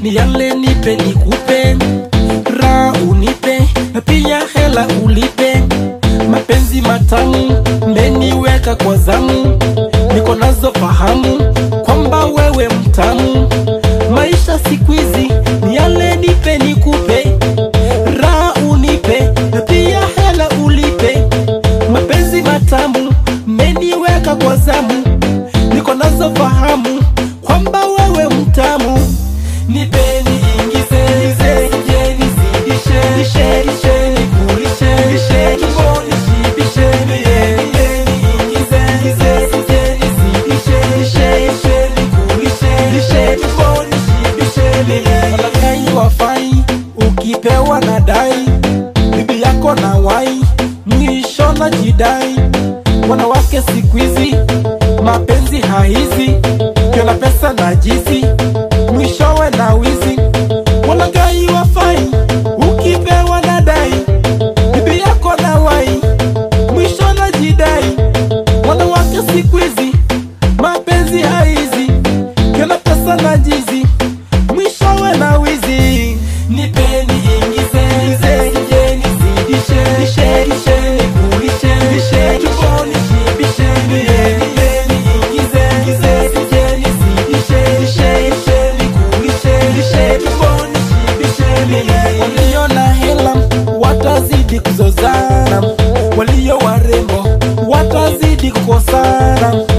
ni yale nipe nikupe raha unipe na pia hela ulipe mapenzi matamu meniweka kwa zamu niko nazo fahamu kwamba wewe mtamu maisha siku hizi ni yale nipe nikupe raha unipe na pia hela ulipe mapenzi matamu meniweka kwa zamu niko nazo fahamu kwamba wewe mtamu nipeni ingize ize jeni zidishe dishe dishe nikulishe dishe tumboni shibishe nipeni ingize ize jeni zidishe dishe dishe nikulishe dishe tumboni shibishe walakai wafai ukipewa na dai bibi yako na wai mwisho na jidai wanawake siku hizi mapenzi haizi kiona pesa na jizi mwishowe na wizi walagai wafai ukipewa na dai bibi yako na wai mwisho na jidai wanawake siku hizi mapenzi haizi kiona pesa na jizi mwishowe na wizi nipeni ingize ize jeni zidishe dishe dishe nikulishe dishe tumboni shibishe nipeni ingize ize jeni zidishe dishe dishe nikulishe dishe tumboni shibishe walio na hela watazidi kuzozana walio warembo watazidi kukosana